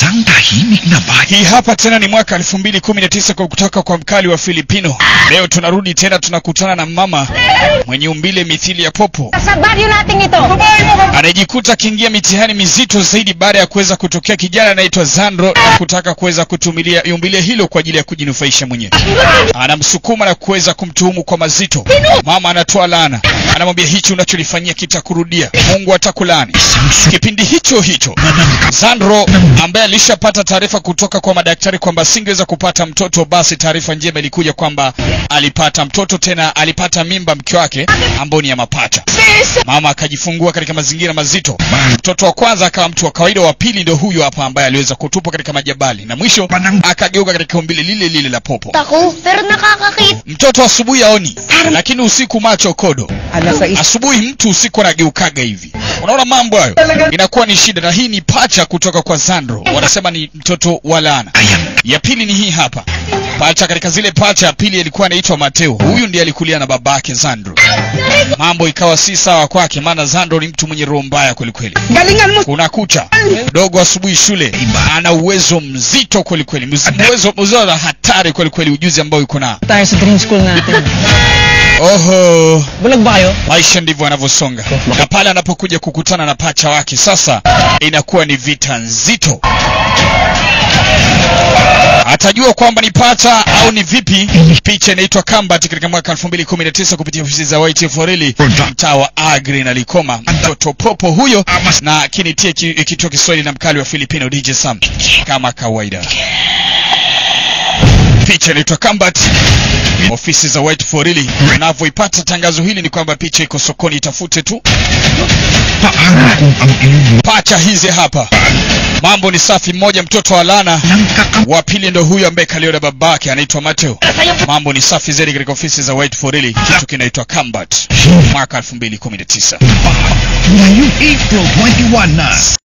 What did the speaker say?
Isang tahimik na bayan. Hii hapa tena ni mwaka 2019 kwa kutoka kwa mkali wa Filipino. Leo tunarudi tena, tunakutana na mama mwenye umbile mithili ya popo Sa baryo nating ito. anayejikuta akiingia mitihani mizito zaidi baada ya kuweza kutokea kijana anaitwa Zandro kutaka kuweza kutumilia umbile hilo kwa ajili ya kujinufaisha mwenyewe. Anamsukuma na kuweza kumtuhumu kwa mazito. Mama anatoa laana, anamwambia hichi unacholifanyia kitakurudia, Mungu atakulaani. Kipindi hicho hicho Zandro ambaye alishapata taarifa kutoka kwa madaktari kwamba asingeweza kupata mtoto, basi taarifa njema ilikuja kwamba alipata mtoto, tena alipata mimba mke wake ambao ni ya mapacha. Mama akajifungua katika mazingira mazito. Mtoto wa kwanza akawa mtu wa kawaida, wa pili ndio huyo hapa ambaye aliweza kutupwa katika majabali, na mwisho akageuka katika umbile lile lile la popo. Ako, pero nakakakita. Mtoto asubuhi aoni, lakini usiku macho kodo. Asubuhi mtu usiku anageukaga hivi. Unaona mambo hayo, inakuwa ni shida, na hii ni pacha kutoka kwa Sandro, wanasema ni mtoto wa laana. Ya pili ni hii hapa pacha. Katika zile pacha, ya pili alikuwa anaitwa Mateo. Huyu ndiye alikulia na babake Sandro. Mambo ikawa si sawa kwake, maana Sandro ni mtu mwenye roho mbaya kwelikweli. Galingan mo! Kuna kucha dogo asubuhi shule, ana uwezo mzito kwelikweli, Mz- uwezo uwezo na hatari kwelikweli, ujuzi ambao yuko nao. Tayo sa dream school natin. Oho, Bulag ba kayo? maisha ndivyo yanavyosonga, na pale anapokuja kukutana na pacha wake sasa inakuwa ni vita nzito. Atajua kwamba ni pacha au ni vipi? Picha inaitwa Combat katika mwaka 2019 kupitia ofisi za White Forili mtaa wa Agri na Likoma. Mtoto popo huyo na kinitie ki- kituo Kiswahili na mkali wa Filipino DJ Sam kama kawaida. Picha inaitwa Combat ofisi za White Forili. Unavyoipata tangazo hili ni kwamba picha iko sokoni, itafute tu. Paano kung ang iyong Pacha hizi hapa, mambo ni safi. Mmoja mtoto wa Lana, wa pili ndo huyu ambaye kalio na babake anaitwa Mateo. Mambo ni safi zaidi katika ofisi za White Forili, kitu kinaitwa Combat mwaka 2019. ngayong April 21 na